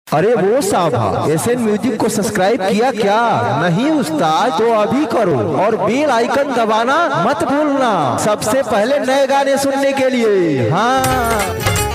अरे वो साहब एस एन म्यूजिक को सब्सक्राइब किया क्या नहीं उस्ताद तो अभी करो और बेल आइकन दबाना मत भूलना सबसे पहले नए गाने सुनने के लिए हाँ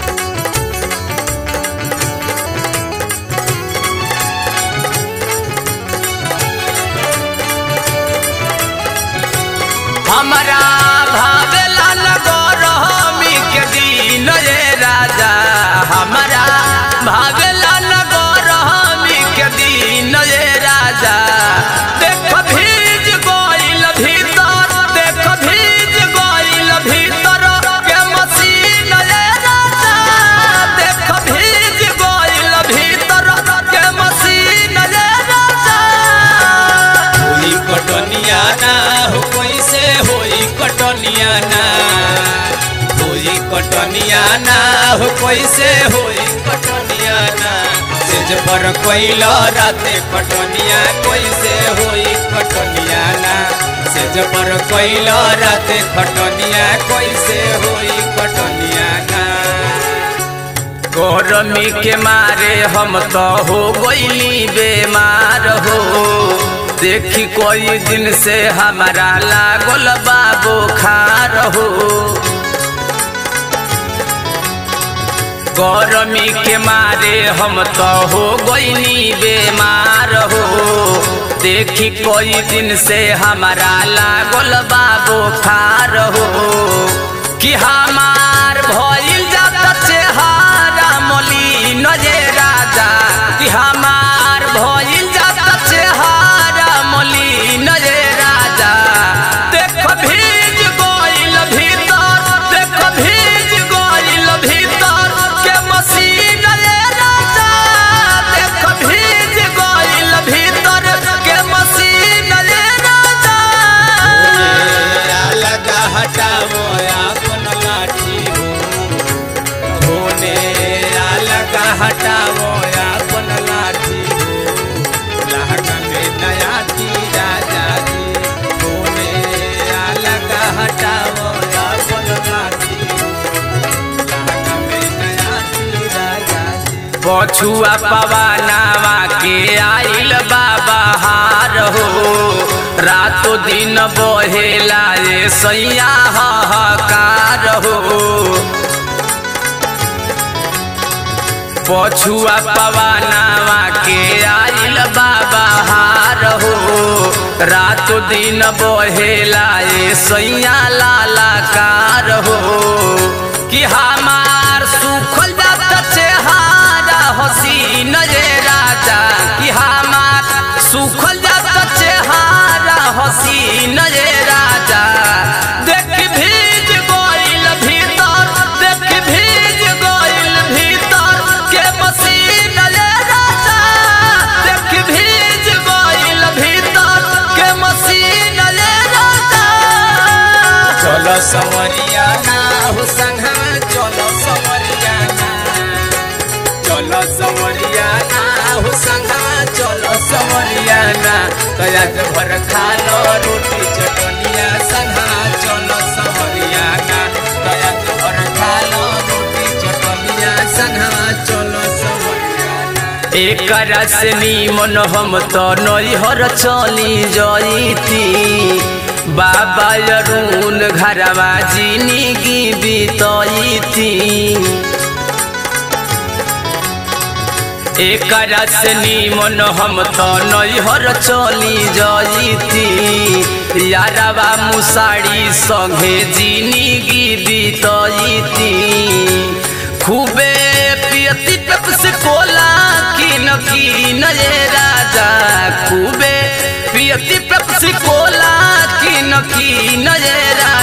हमारा भावेला नगर हमी के दिन रे राजा हमारा भावेला नगर हमी के दिन रे राजा देख भीज गइल भीतर देख भीज गइल भीतर के मसीन रे राजा देख भीज गइल भीतर के मसीन रे राजा होई कटनिया ना हो कैसे होई कटनिया ना होई कटनिया ना हो कैसे होई कटनिया ना सेज पर कोइल राते कटनिया कैसे होई कटनिया ना सेज पर कोइल राते कटनिया कैसे होई कटनिया ना गरमी के मारे हम तो हो गईली बेमार हो देखी कोई दिन से हमारा लागल बाबू खार हो गरमी के मारे हम तो हो गईली बेमार हो देखी कोई दिन से हमारा लागल बाबू खार हो कि हमार भइल जाता चेहारा मलिन जे राजा कि हमार भइल जाता चेहारा मलिन जे राजा देख भीज गइल भीतर देख भीज गइल भीतर के मसीन रे राजा देख भीज गइल भीतर के मसीन रे राजा लगा हटावो अपन लाठी होने लगा हटावो अपन लाठी लहका में नया तीरा जागी होने लगा हटावो अपन लाठी लहका में नया तीरा जागी पछुआ पवनावा के आइल बाबा हार हो रातो दिन बहेला ये सैया हाहाकार हो पछुआ पवनावा के आइल बाबा हार हो रातो दिन बहेला ये सैया लालाकार हो कि हमार सुखल जाता चेहारा हसीन रे राजा कि हमार सुखल जाता चेहारा हसीन रे राजा देख भीज गइल भीतर देख भीज गइल भीतर के मसीन रे राजा देख भीज गइल भीतर के मसीन रे राजा चलो सवरिया ना हो संघा चलो सवरिया ना चलो सवरिया ना हो संघा चलो सवरिया ना तया भर खा लो रोटी चटनिया संघा चलो सवरिया ना तया भर खा लो रोटी चटनिया संघा चलो सवरिया ना एक से नीमन हम तो नैहर चली जईती बाबा अरुण घरवा जिंदगी बीतईती एक से नीमन हम तो नैहर चली जईती यारवा मुसाड़ी संगे जिंदगी बीतईती खूबे पियती पेप्सी कोला किन किन रे राजा खूबे पियती पेप्सी कोला किन किन रे राजा